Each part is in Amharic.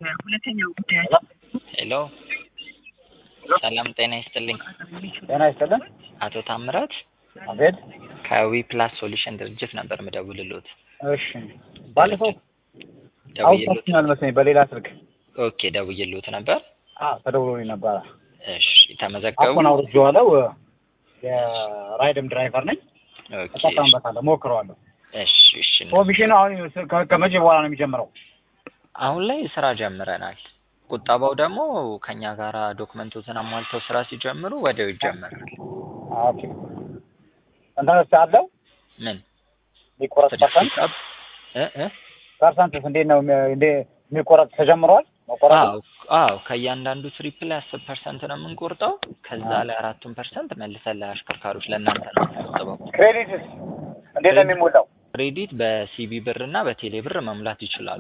ሁለተኛው ጉዳይ ሄሎ ሰላም ጤና ይስጥልኝ። ጤና ይስጥልን። አቶ ታምራት አቤት። ከዊ ፕላስ ሶሉሽን ድርጅት ነበር ምደውልሎት። እሺ፣ ባለፈው ደውዬሎት አውጥቶኛል መሰለኝ በሌላ ስልክ። ኦኬ ደውዬሎት ነበር። አዎ ተደውሎልኝ ነበረ። እሺ ተመዘገቡ። አሁን አውርጄዋለሁ። የራይድም ድራይቨር ነኝ። ኦኬ እጠቀምበታለሁ፣ ሞክረዋለሁ። እሺ እሺ። ኮሚሽኑ አሁን ከ- ከመቼ በኋላ ነው የሚጀምረው? አሁን ላይ ስራ ጀምረናል። ቁጠባው ደግሞ ከኛ ጋራ ዶክመንቶችን አሟልተው ስራ ሲጀምሩ ወዲያው ይጀምራል። ኦኬ። እንትንስ አለው ምን የሚቆረጥ ፐርሰንት ፒክአፕ እ እ ፐርሰንትስ እንዴት ነው የሚ- እንዴ የሚቆረጥ ተጀምሯል? መቆረጥ አዎ አዎ ከእያንዳንዱ ትሪፕ ላይ አስር ፐርሰንት ነው የምንቆርጠው። ከዛ ላይ አራቱን ፐርሰንት መልሰን ለአሽከርካሪዎች ለእናንተ ነው የምንቆጥበው። ክሬዲትስ እንዴት ነው የሚሞላው? ክሬዲት በሲቢ ብር እና በቴሌ ብር መሙላት ይችላሉ።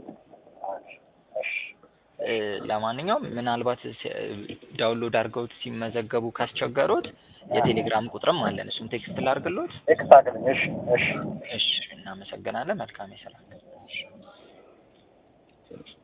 እ፣ ለማንኛውም ምናልባት ሲ- ዳውንሎድ አድርገውት ሲመዘገቡ ካስቸገሩት የቴሌግራም ቁጥርም አለን። እሱም ቴክስት ላድርግሎት። ኤክስ አግኝ። እሺ፣ እሺ። እሺ፣ እናመሰግናለን። መልካም የስራ